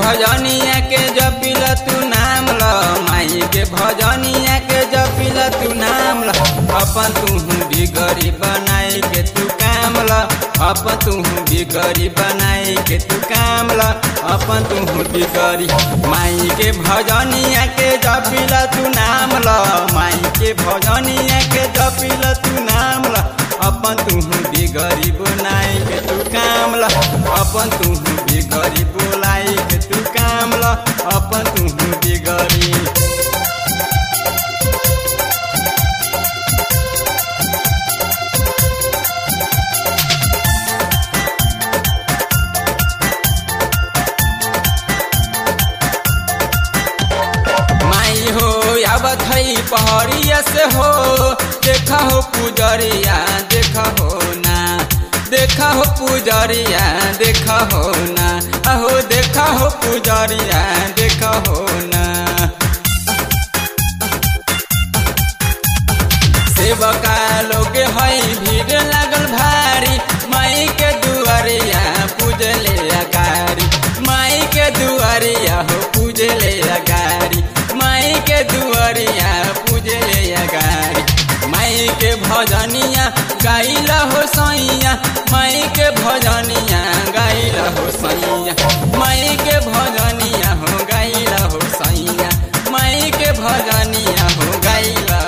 भजनिया के जपिल तू नाम ल माई के भजनिया के जपिल तू नाम ल अपन तू बिगड़ी बनाई के तू काम ल अपन तू बिगड़ी बनाई के तू काम ल अपन तू बिगड़ी माई के भजनिया के जपिल तू नाम ल माई के भजनिया के जपिल तू नाम ल अपन तू बिगड़ी बनाई के तू काम ल अपन तू बिगड़ी बोलाई के तू काम ल अपन तू बिगड़ी माई हो आवत है पहड़िया से हो देखा हो पुजरिया देखा हो ना देखा हो पुजरिया देखा हो ना अहो देखा हो पुजरिया देखा हो ना सेवका लोग है भीड़ लागल भारी माई के दुआरिया पूजले अगारी माई के दुआरिया हो पूजले अगारी माई के दुआरिया पूजले अगारी माई के भजनिया गाइला हो सैया माई के भजनिया गाइला हो सैया माई के भजनिया हो गाइला हो सैया माई के भजनिया हो गाइला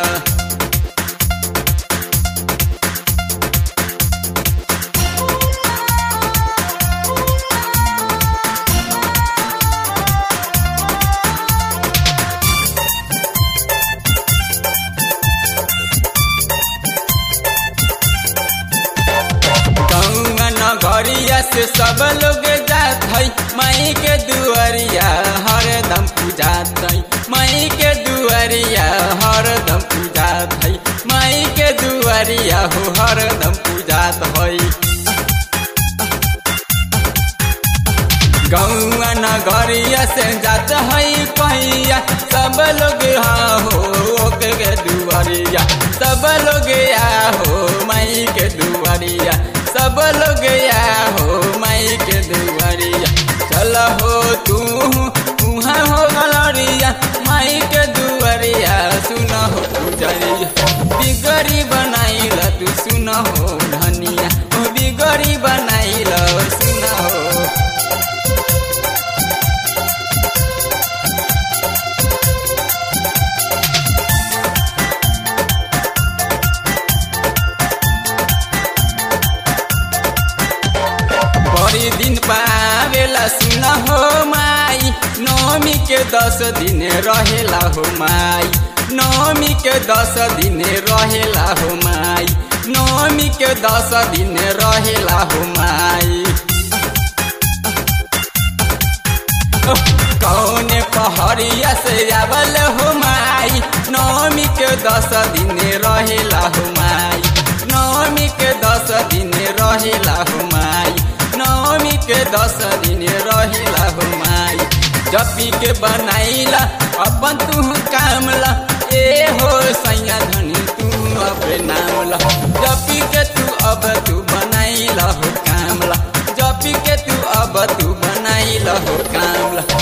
गौआ नगरिया से सब लोग जात है माई के दुआरिया हरदम पूजात है माई के दुआरिया हरदम पूजात है माई के दुआरिया हो हरदम पूजात है गौआ नगरिया से जात है पहिया सब लोग हाँ हो ओके के दुआरिया सब लोग आ हो माई के दुआरिया सब लोग आ हो माई के दुआरिया चल हो तू उहाँ हो गलरिया माई के दुआरिया सुन हो पुजरिया बिगड़ी बनाइल तू सुन हो धनिया ओ बिगड़ी बनाइल सुन हो बड़ी दिन पावेला सुन हो माई नौमी के दस दिन रहेला हो माई नौमी के दस दिन रहेला हो माई नौमी के दस दिन रहेला हो माई कौने पहड़िया से आवल हो माई नौमी के दस दिन रहेला हो माई नौमी के दस दिन रहेला हो माई नौमी के दस दिन रहेला हो माई जपी के बनाइला अपन तू कामला ए हो सैया धनी तू अब नामला जपी के तू अब तू बनाइला हो कामला जपी के तू अब तू बनाइला हो कामला